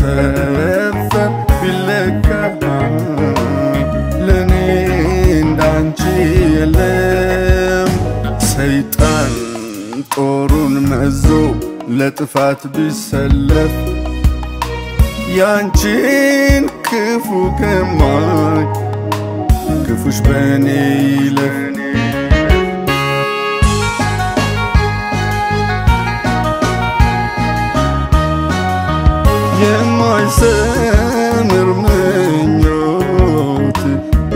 ቢሰፈር ቢለካ ለእኔ እንዳንቺ የለም። ሰይጣን ጦሩን መዞ ለጥፋት ቢሰለፍ ያንቺን ክፉ ከማይ ክፉሽ በእኔ ይለፍ። የማይሰምር ምኞት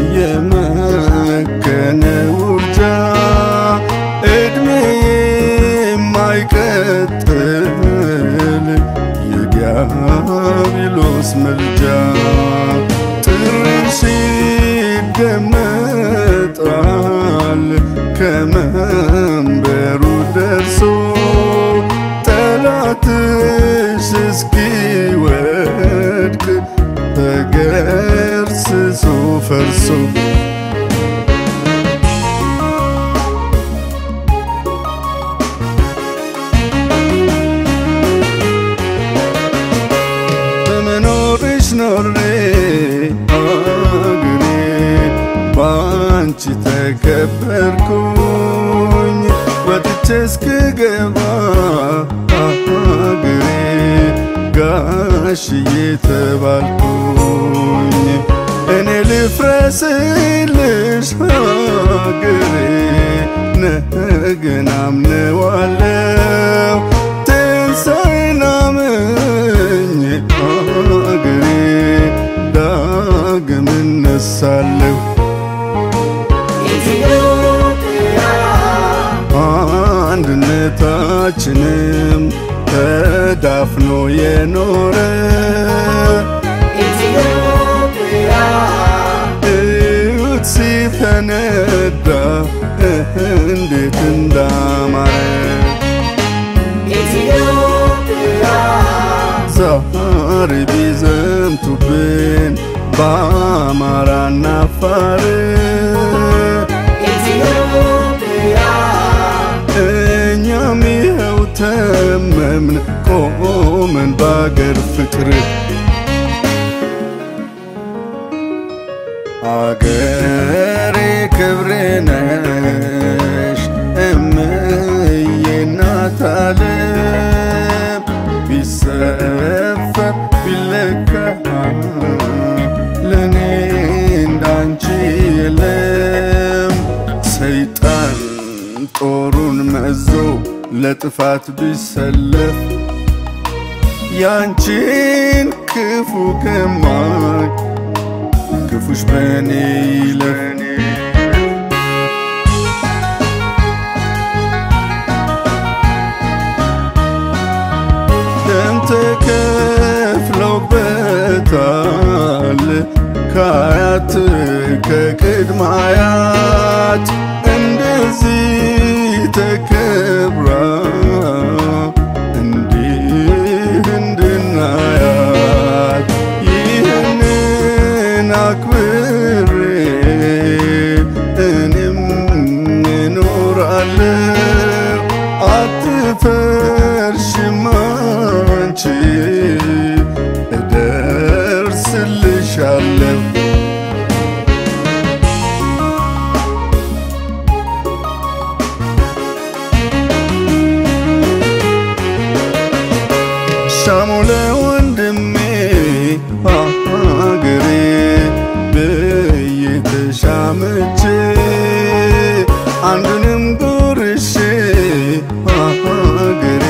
የመከነ ውርጃ እድሜ የማይቀጥል የዲያብሎስ መልጃ ጥርሽ ይደመጣል ከመንበሩ ደርሶ ጠላትሽ እስኪወድቅ ተገርስሶ ፈርሶ በመኖርሽ ኖሬ አገሬ ባንቺ ተከበርኩኝ ወጥቼ እስክገባ አገሬ ጋሽዬ ተባልኩኝ እኔ ልፍረስልሽ አገሬ ነገን አምነዋለው ትንሣኤን አምኜ አገሬ ዳግም እነሳለሁ አንድነታችንም ተዳፍኖ የኖረ እዩት ሲፈነዳ እንዴት እንዳማረ ዛሬ ቢዘምቱብን በአማራና አፋር እኛም ይኸው ተመምን ቆመን ባገር ፍቅር አገሬ ክብሬ ነሽ እምዬ እናት ዓለም ቢሰፈር ቢለካ ለእኔ እንዳንቺ የለም። ሰይጣን ጦሩን መዞ ለጥፋት ቢሰለፍ ያንቺን ክፉ ከማይ ክፉሽ በእኔ ይለፍ። ደም ተከፍለውበታል ከአያት ከቅድመ አያት እንደዚህ ተከብራ እንዲህ እንድናያት ይህንን አክብሬ እኔም እኖራለሁ አትፈርሽም አንቺ እደርስልሻለሁ ሻሙ ለወንድሜ አገሬ ብዬ ተሻምቼ አንዱንም ጉርሼ አገሬ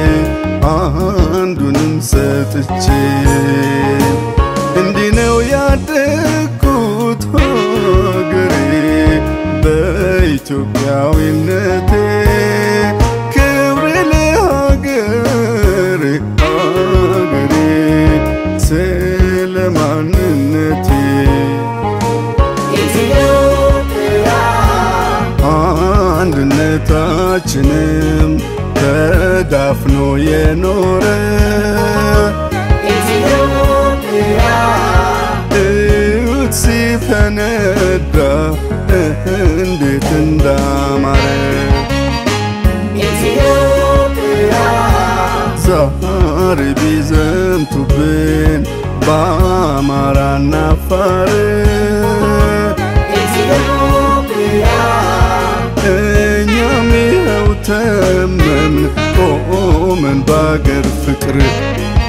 አንዱንም ሰጥቼ እንዲህ ነው ያደግኩት ሀገሬ በኢትዮጵያዊነቴ ክብሬ ለሀገሬ ሀገሬ ስለ ማንነቴ አንድነታችንም ተዳፍኖ የኖረ እዩት ሲፈነዳ እንዴት እንዳማረ ዛሬ ቢዘምቱብን በአማራና አፋር እኛም ይኸው ተመምን ቆመን በአገር ፍቅር